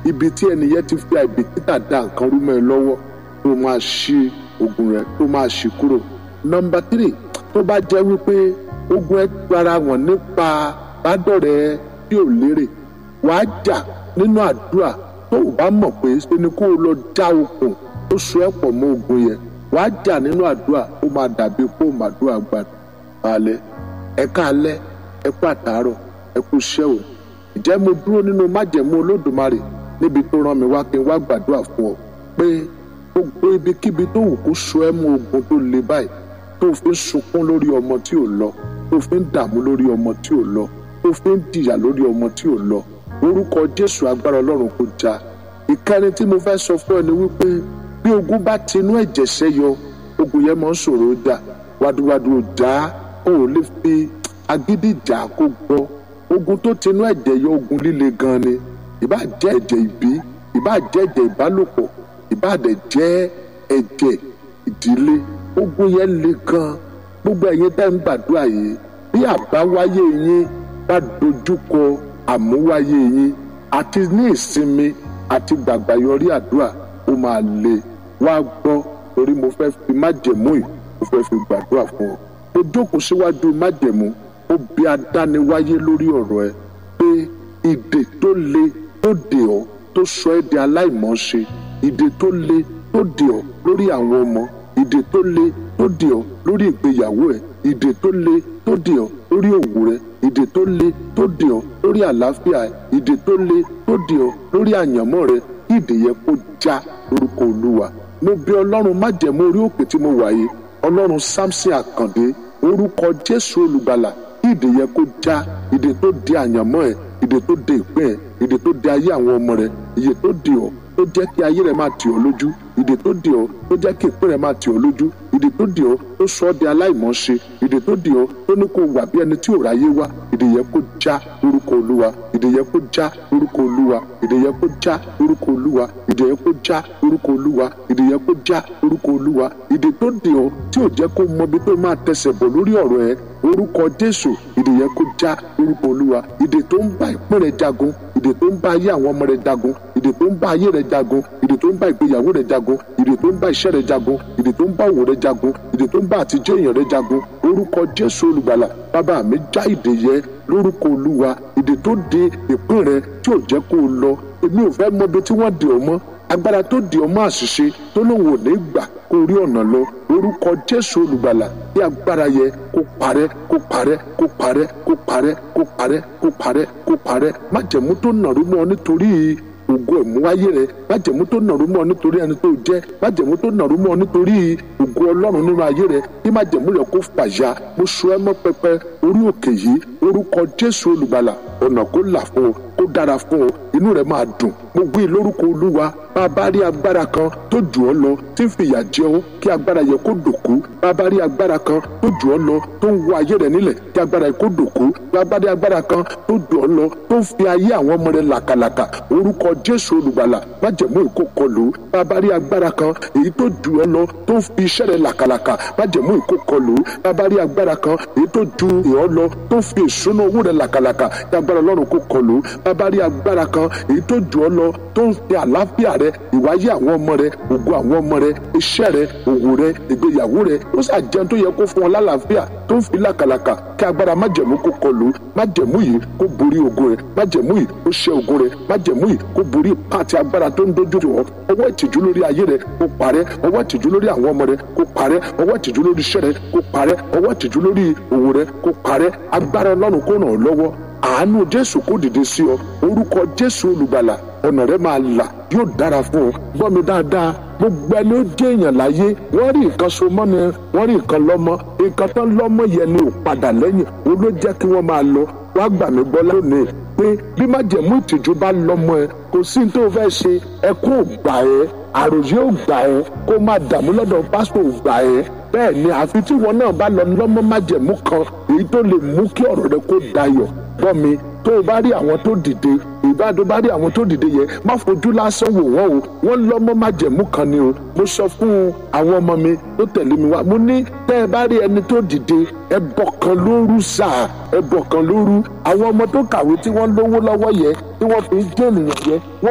ibi tí ẹnìyẹn ti fi àìbìkítà da nǹkan rú mọ́ ẹ lọ́wọ́ tó máa ṣí ogun rẹ tó máa ṣí kúrò. nọmba tírì tó bá jẹ́ wípé ogun ẹ gbára wọn nípa bádọ́rẹ̀ tí ò lérè wàá jà nínú àdúrà tó o bá mọ̀ pé ṣe ni kó o lọ já okùn tó so ẹ́ pọ̀ mọ́ ogun yẹn wàá jà nínú àdúrà ó máa dàbí kó o máa dúrà gbà balẹ̀ ẹ káalẹ́ ẹ kú àtàárọ̀ ẹ kú iṣẹ́ o ìjẹ́ mo dúró nínú májẹ̀mú olódùmarè níbi tó rán mi wá kí n wá gbàdúrà fún ọ pé gbogbo ibikíbi tó wù kó so ẹ́ mú ogun tó le báyìí tó fi ń sunkún lórí ọmọ tí ò lọ tó fi ń dààmú lórí ọmọ tí ò lọ tó fi ń jìyà lórí ọmọ tí ò lọ orúkọ jésù agbára ọlọ́run kò já ìkẹrin tí mo fẹ́ sọ fún ẹ ni wípé bí ogun bá tinú ẹ̀jẹ̀ ṣẹ́yọ ogun yẹn máa ń ṣòro jà wàdùwàdù ọjà ò lè fi agídí jà kó gbọ́ ogun tó tinú ẹ̀jẹ̀ yọ ogun líle gan ni ìbá jẹ́ ẹ̀jẹ̀ ìbí ìbá jẹ́ ẹ̀jẹ̀ ìbálòpọ̀ ìbá dẹ̀ jẹ́ ẹ̀jẹ̀ ìdílé ogun yẹn le gan gbogbo ẹ̀yin tẹ́ ń gbàdúrà yìí bí àbáwáyé yín bá dojúkọ àmúwáyé yín àti ní ìsinmi àti gbàgbà yọrí àdúrà ó máa le wá gbọ́ torí mo fẹ́ fi májẹ̀mú yìí mo fẹ́ fi gbàdúrà fún ọ mo jókòó síwájú májẹ̀mú ó bí adániwáyé lórí ọ̀rọ̀ ẹ pé ìdè tó le tó dè ọ́ tó sọ ẹ́ di aláìmọ̀ọ́ṣe ìdè tó le tó dè ọ́ lórí àwọn ọmọ ìdè tó le tó dè ọ́ lórí ìgbéyàwó ẹ ìdè tó le tó dè ọ́ lórí òwò rẹ ìdè tó le tó dè ọ́ lórí àlàáfíà ẹ ìdè tó le tó dè ọ́ lórí àyànmọ́ rẹ ìdè yẹ kó já lórúkọ olúwa mo bí ọlọ́run májẹ̀mú orí òkè tí mo wà yìí ọlọ́run samson àkàndé orúkọ jésù olùgbàlà ìdè yẹ kó já ìdè tó di àyànmọ́ ẹ ìdè tó de ìpín ẹ ìdè tó de ayé àwọn ọmọ rẹ ìyè tó di ọ́ tó jẹ́ kí ayé rẹ máa tì ọ́ lójú ìdè tó di ọ́ tó jẹ́ kí ìpín rẹ máa tì ọ́ lójú ìdè tó di ọ́ tó sọ ọ́ di aláìmọ̀ọ́ṣe ìdè tó di ọ́ tó ní kó wà bí ẹni tí ò ráyé wá ìdè yẹ kó já lórúkọ olúwa ìdè yẹ kó já lórúkọ olúwa ìdè yẹ kó já lórúkọ olúwa ìdè yẹ kó já lórúkọ olúwa ìdè yẹ kó já lórúkọ olúwa ìdè tó di ọ́ tí ò jẹ́ kó mọ ibi tó máa tẹsẹ̀ bọ̀ lórí ọ̀rọ̀ ẹ orúkọ jésù ìdè yẹ kó já lórúkọ olúwa ìdè tó ń bá ìpín rẹ jagun ìdè tó ń bá ayé àwọn ọmọ rẹ jagun ìdè tó ń bá ayé rẹ jagun ìdè tó ń bá ìgbéyàwó rẹ jagun ìdè tó ń bá iṣẹ́ rẹ jagun ìdè tó ń bá òwò rẹ jagun ìdè tó ń bá àtijọ́ èèyàn rẹ jagun orúkọ jésù olùgbàlà bàbá mi já ìdè yẹ lórúkọ olúwa ìdè tó de ìpín rẹ tí ò jẹ́ kó o lọ èmi ò fẹ́ mọ ibi tí wọ́n dè ọ́ mọ́ agbára tó di ọmọ àṣìṣe tó lóun ò ní gbà kó rí ọ̀nà lọ orúkọ jésù olùgbàlà bí agbára yẹ kó parẹ́ kó parẹ́ kó parẹ́ kó parẹ́ kó parẹ́ kó parẹ́ kó parẹ́ májẹ̀mú tó nàrú mọ́ nítorí ògo ẹ̀múwáyé rẹ májẹ̀mú tó nàrú mọ́ nítorí ẹni tó jẹ́ májẹ̀mú tó nàrú mọ́ nítorí ògo ọlọ́run nínú ayé rẹ kí májẹ̀mú rẹ kó fàyà mo so ẹ mọ́ pẹpẹ orí òkè yìí orúkọ jésù olùgbàlà ọ̀nà kó là fún ọ kó dára fún ọ inú rẹ máa dùn mo gbé lórúkọ olúwa bá a bá rí agbára kan tó jù ọ lọ tí ń fìyà jẹ ọ kí agbára yẹ kó dòkú bá a bá rí agbára kan tó jù ọ lọ tó ń wọ ayé rẹ nílẹ̀ kí agbára yẹ kó dòkú bá a bá rí agbára kan tó jù ọ lọ tó ń fi ayé àwọn ọmọ rẹ làkàlàkà orúkọ jésù olùgbàlà májẹ̀mú ìkó kọlù bá a bá rí agbára kan èyí tó jù ọ lọ tó ń fi iṣẹ́ rẹ làkàlàkà májẹ̀mú ìkó kọlù bá a bá rí agbára kan èyí tó ju ìhọ́ lọ tó ń fi ìṣúná owó rẹ làkàlàkà kí agbára ọlọ́run kó kọlù bá a bá rí agbára kan èyí tó jù ọ lọ tó ń fi àlàáfíà rẹ ìwáyé àwọn ọmọ rẹ ògo àwọn ọmọ rẹ iṣẹ́ rẹ òwò rẹ ìgbéyàwó rẹ ó ṣàjẹun tó yẹ kó fún ọ lálàáfíà tó ń fi làkàlàkà kí agbára májẹ̀mú kó kọlù májẹ̀mú yìí kó borí ogun rẹ májẹ̀mú yìí kó ṣẹ́ ogun rẹ májẹ̀mú yìí kó borí pàtì agbára tó ń dojú ọ ọwọ́ ìtìjú lórí ayé rẹ kó parẹ́ ọwọ́ ìtìjú lórí àwọn ọmọ rẹ kó parẹ́ ọwọ́ ìtìjú lórí iṣẹ́ rẹ kó parẹ́ ọwọ́ ìtìjú lórí òwò rẹ kó parẹ́ agbára ọlọ́run kó ràn ọ́ lọ́wọ́ àánú jésù kó dìde sí ọ orúkọ jésù olùgbàlà ọ̀nà rẹ máa là yóò dára fún ọ gbọ́ mi dáadáa gbogbo ẹni ó jẹ́ èèyàn láyé wọ́n rí nǹkan so mọ́ ni wọ́n rí nǹkan lọ́mọ nǹkan tán lọ́mọ yẹn ni ò padà lẹ́yìn ó ló jẹ́ kí wọ́n máa lọ wá gbà mí gbọ́ lónìí pé bí májẹ̀mú ìtìjú bá lọ́mọ ẹ kò sí tó fẹ́ ṣe ẹkún ò gbà ẹ́ àròyé ò gbà ẹ́ kó má dààmú lọ́dọ̀ pásítọ̀ ò gbà ẹ́ bẹ́ẹ̀ ni àfi tí wọn náà bá lọ lọ́mọ májẹ̀mú kan èyí tó lè mú kí ọ̀rọ̀ rẹ kó dayọ̀ gbọ́ mi tó o bá rí àwọn tó dìde ìbádọ́ bá rí àwọn tó dìde yẹn má fojú lásán wò wọ́n o wọ́n lọ́mọ májẹ̀mú kan ni o mo sọ fún àwọn ọmọ mi tó tẹ̀lé mi wá mo ní tẹ́ ẹ bá rí ẹni tó dìde ẹbọ kan lóru sáà ẹbọ kan lóru àwọn ọmọ tó kàwé tí wọ́n lówó lọ́wọ́ yẹn tí wọ́n fi ń jẹ́ ènìyàn yẹn